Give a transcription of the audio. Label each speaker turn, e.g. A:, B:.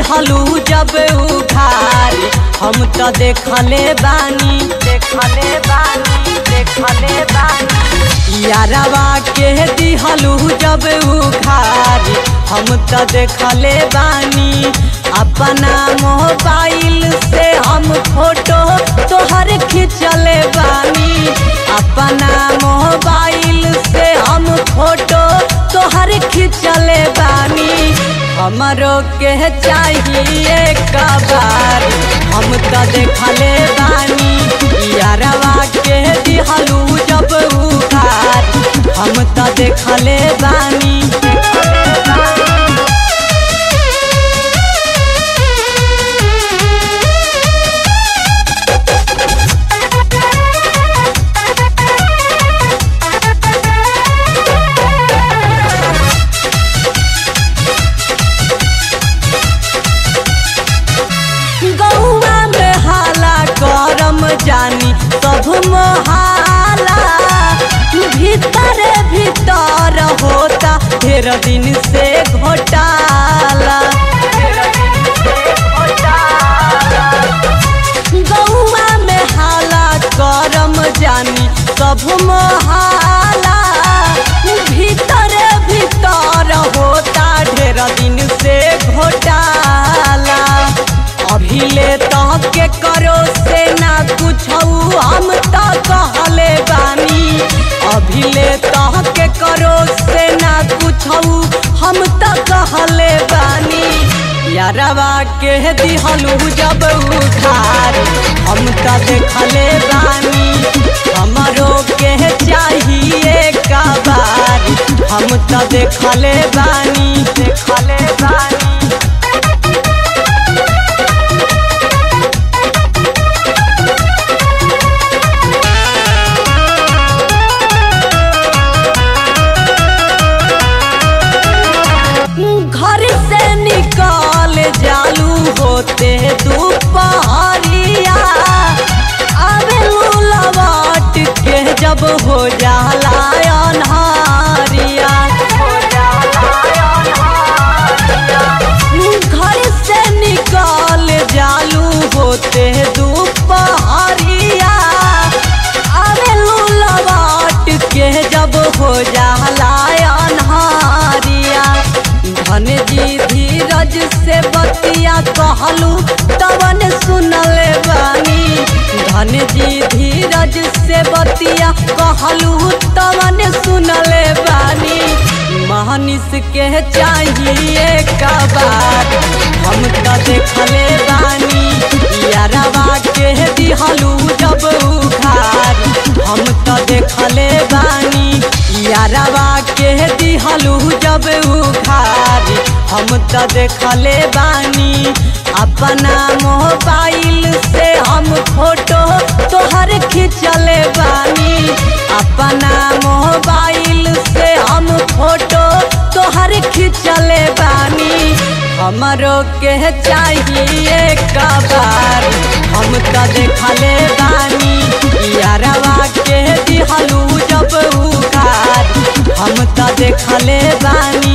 A: दिहलू जब उघारी हम तो देखले बानी देखले बानी देखले बानी यारवा के दिहलू जब उघारी हम तो देखले बानी अपना मोबाइल से हम फोटो तोहर खिंचले बानी अपना मोबाइल से हम फोटो तोहर खिंचले बानी हमरो के चाहिए कबार हम तो देखले बानी यारवा के दिहलू जब उखार हम तो देखले बानी देखले बानी गौआ में हाला करम जानी सब मोहाला भीतर भीतर होता ढेर दिन से घोटाला गौआ में हाला करम जानी सब मोहाला भीतर भीतर होता ढेर दिन से घोटाला अभी ले तो के करो से ना कुछ हम तो कहले बानी अभी ले तो के करो से ना कुछ हम तो कहले बानी यारवा के दिहलू जब उधार हम तो देखले बानी हमरो के चाहिए कबार हम तो देखले बानी देखले बानी घर से निकाल जालू होते दोपहरिया अबे लौट के जब हो जाला अनहारिया घर से निकाल जालू होते दोपहरिया अबे लौट के जब हो जाला अनहारिया धन जी धीरज से बतिया कहलू तवन सुनले बानी धन जी धीरज से बतिया कहलू तवन सुनले बानी महानिस के चाहिए कबार हम तो देखले बानी यारवा के दिहलू जब उखार हम तो देखले बानी यारवा के दिहलू जब उखार हम तो देखले बानी अपना मोबाइल से हम फोटो तोहर खिंचले बानी अपना मोबाइल से हम फोटो तोहर खिंचले बानी हमरो के चाहिए कबार हम तो देखले बानी यारवा के दिहलू जब उखार हम तो देखले बानी